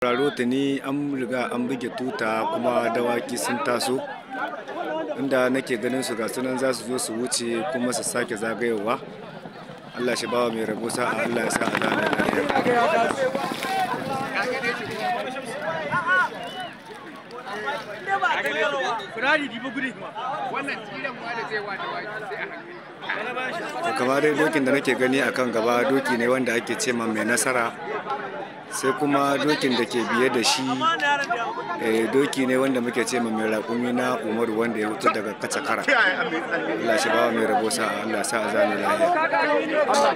Raro ni an riga an buge tuta kuma dawaki sun taso inda nake ganin su ga sunan za su zo su wuce kuma su sake zagayowa Allah shi bawa mai rabo sa'a Allah ya sa a zana lafiya. To kamar dai dokin da nake gani a kan gaba doki ne wanda ake ce ma mai nasara sai kuma dokin da ke biye da shi eh, doki ne wanda muke ce ma mai raƙumi na umaru wanda ya wuce daga kacakara Allah shi bawa mai rabo sa'a Allah sa a zane lahiya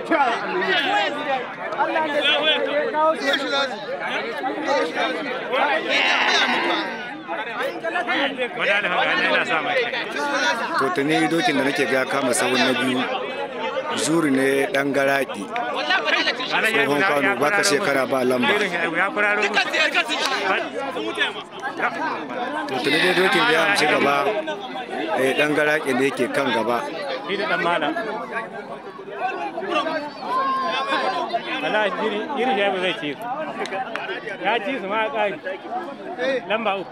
to tuni dokin da nake ga kama sahun na biyu zuri ne dan garaki tsohon kwano baka shekara ba lamba to tuni dai dokin da ya amshi gaba eh, dan garaki ne ke kan gaba shi da dan malam wala jiri jiri shi ba zai ci su ya ci su ma ƙari lamba uku